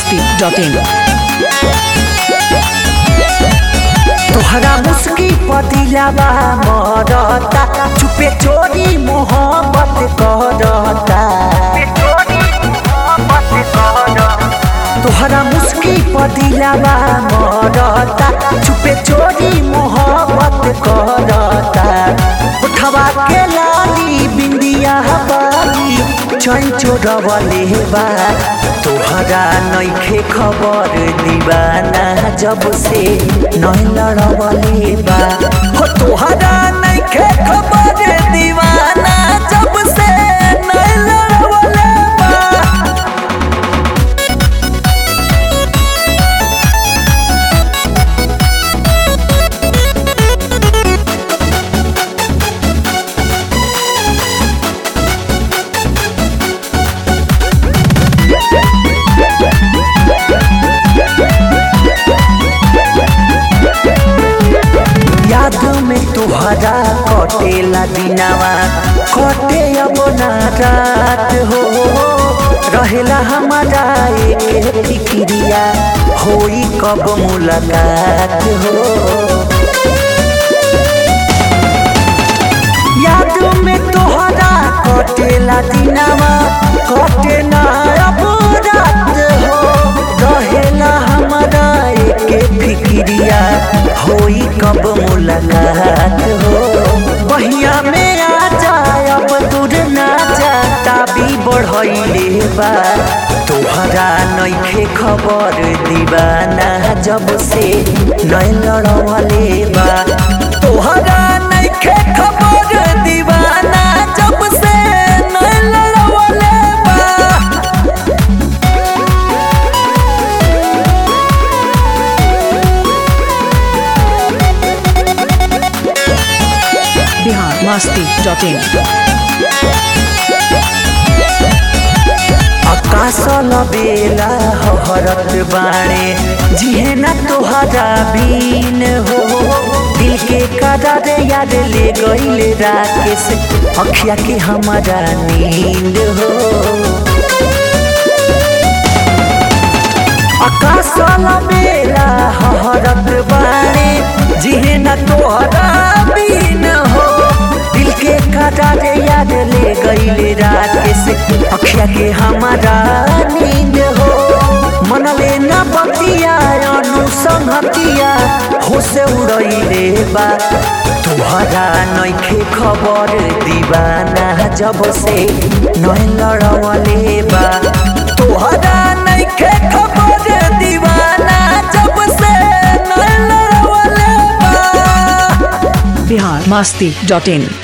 masti.in तोहरा मुस्की पतिलाबा मरता चुपे चोरी मोहब्बत करता तोहरा मुस्की पतिलाबा मरता चुपे चोरी मोहब्बत करता उठवा के लाली बिंदिया बाली चैन चोरवले बा तोहरा नइखे खबर दीवाना जब से नहीं लड़वले बा हो तोहरा नइखे खबर दीवाना जब से नहीं लड़वले बा याद में तुहरा कटेला दिनावा कटे अब ना रात हो रहेला हमारा एक फिक्रिया होई कब मुलाकात हो याद में तोहरा कटेला दिनावा कटे ना अब रात हो रहेला हमारा एक फिक्रिया होई कब मुलाकात हो बहिया में आ जाए अब दूर ना जा ताबी बढ़ैले बा तोहरा नइखे खबर दीवाना जब से नहीं लड़वले बा तोहरा नइखे खबर दीवाना जब से नहीं लड़वले बा Bihar masti.in आकाश बेला हरत बाणे जिहे न तोहरा बीन हो दिल के करार यार ले गईल राकेश अखिया के हमारा नींद हो आकाश बेला हरत बाणे जिहे न तोहरा बीन हो दिल के करार याद ले गईल राकेश अखिया के हमारा नींद हो मन लेना बतिया अनुसंहतिया हो से उड़ैले बा तुहरा नइखे खबर दीवाना जब से नहीं लड़वले बा तुहरा नइखे खबर दीवाना जब से नहीं लड़वले बा Bihar masti.in